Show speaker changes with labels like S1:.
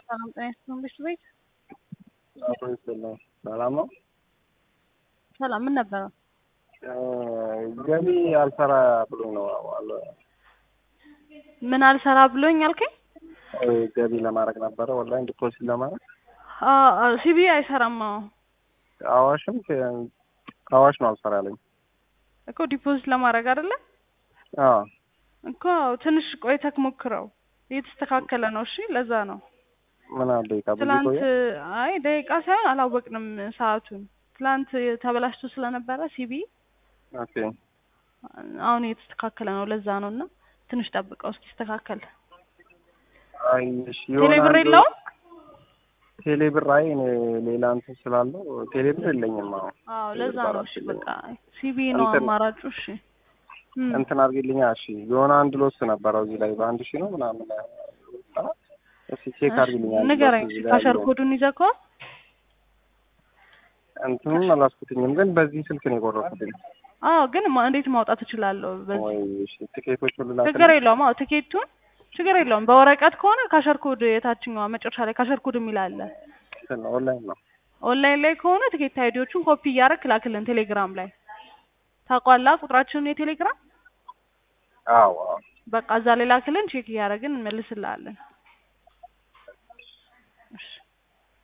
S1: ሰላም ጤና ይስጥልኝ ብሽት ቤት
S2: አቶ ይስጥልኝ ሰላም ነው።
S1: ሰላም ምን ነበረ?
S2: ገቢ አልሰራ ብሎኝ ነው አለ
S1: ምን አልሰራ ብሎኝ አልከኝ?
S2: ገቢ ለማድረግ ነበረ ኦንላይን ዲፖዚት ለማድረግ
S1: ሲቢ አይሰራም። አዎ
S2: አዋሽም አዋሽ ነው አልሰራ ያለኝ
S1: እኮ ዲፖዚት ለማድረግ አይደለ
S2: አዎ
S1: እኮ ትንሽ ቆይተህ ሞክረው። እየተስተካከለ ነው። እሺ ለዛ ነው
S2: ምን አለ ደቂቃ ብዙ
S1: ትላንት
S2: ቆየ
S1: አይ ደቂቃ ሳይሆን አላወቅንም ሰዓቱን። ትላንት ተበላሽቶ ስለነበረ ሲቢ
S2: ኦኬ
S1: አሁን እየተስተካከለ ነው። ለዛ ነው እና ትንሽ ጠብቀው እስኪስተካከል።
S2: አይ እሺ የሆነ
S1: ቴሌ ብር
S2: አንዱ-
S1: የለውም?
S2: ቴሌ ብር አይ እኔ ሌላ እንትን ስላለው ቴሌ ብር የለኝም አሁን
S1: አዎ ለዛ ነው። እሺ በቃ ሲቢ ነው
S2: እንትን-
S1: አማራጩ። እሺ እም።
S2: እንትን አድርጊልኛ እሺ የሆነ አንድ ሎስ ነበረው እዚህ ላይ በአንድ ሺህ ነው ምናምን እስኪ ቼክ አድርጊልኛ አንድ
S1: ንገረኝ
S2: ሎስ
S1: እሺ
S2: እዚህ ላይ
S1: ካሸር
S2: ያለውን።
S1: ኮዱን ይዘህ ከሆነ
S2: እንትኑን አላስኩትኝም ግን በዚህ ስልክ ነው የቆረጥኩትኝ
S1: አዎ ግን ማ- እንዴት ማውጣት እችላለሁ? በዚህ
S2: ወይ እሺ ቲኬቶች ሁሉ
S1: ችግር
S2: ላክልኝ
S1: የለውም። አዎ ትኬቱን ችግር የለውም። በወረቀት ከሆነ ካሸር ኮድ የታችኛዋ መጨረሻ ላይ ካሸር ኮድ የሚል አለ።
S2: እንትን ነው ኦንላይን ነው
S1: ኦንላይን ላይ ከሆነ ትኬት አይዲዎቹን ኮፒ እያደረክ ላክልን ቴሌግራም ላይ ታውቋላ ቁጥራችንን የቴሌግራም
S2: አዎ አዎ
S1: በቃ እዛ ላይ ላክልን ቼክ እያደረግን እንመልስልሃለን። እሺ